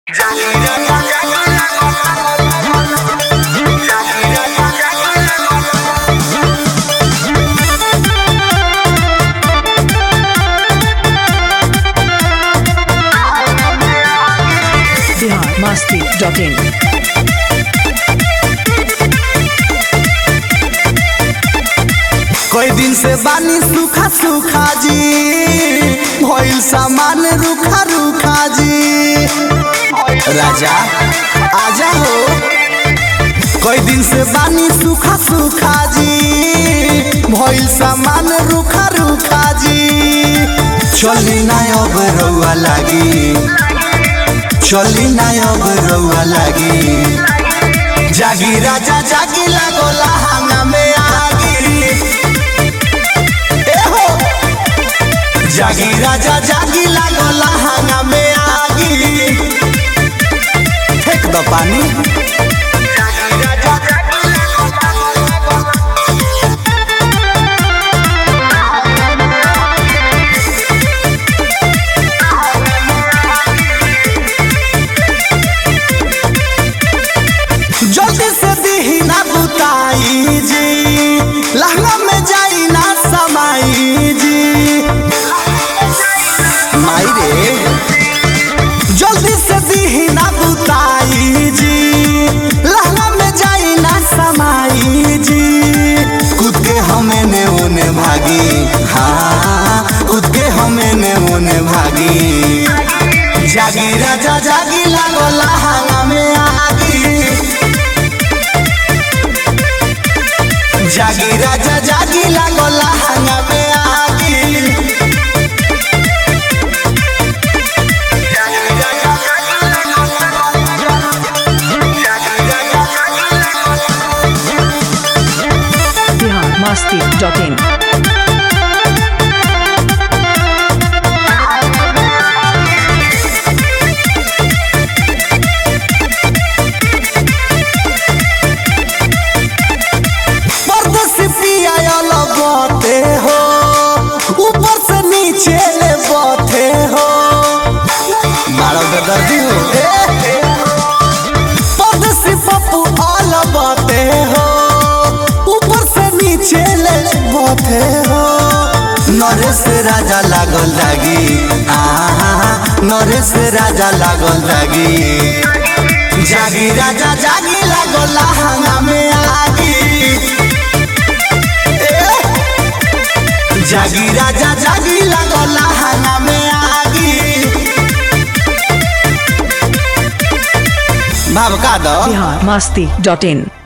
Bihar Masti dot in कई दिन से बानी सूखा सूखा जी भइल सामान रूखा रूखा जी राजा आजा हो कई दिन से बानी सूखा सूखा जी भइल सामान रूखा रूखा जी चली ना अब रउआ लागी चली ना अब रउआ लागी जागी राजा जागी लागोला हंगा में आगी ए हो जागी राजा जागी लागोला हंगा में आगी फेंक दो पानी जल्दी से दीही ना बुताई जी लहंगा में जाई ना समाई जी माई रे जल्दी से दीही ना बुताई जी लहंगा में जाई ना समाई जी कूद के हमें ने ओने भागी हाँ कूद के हमें ने ओने भागी जागी राजा जागी लागो लहंगा में आगी जागी राजा जागी लागो लहंगा में आगी बिहार मस्ती डॉट इन परदेसी पिया वाला बाते हो ऊपर से नीचे ले बाते हो मारो दर्दी हो परदेसी पप्पू वाला बाते हो ऊपर से नीचे ले बाते हो नरेश राजा लागल लागी आहा नरेश राजा लागल लागी जागी राजा जागी लागल लहंगा में आगी जागी राजा जागी लागल लहंगा में आगी भावका दो बिहार मस्ती डॉट इन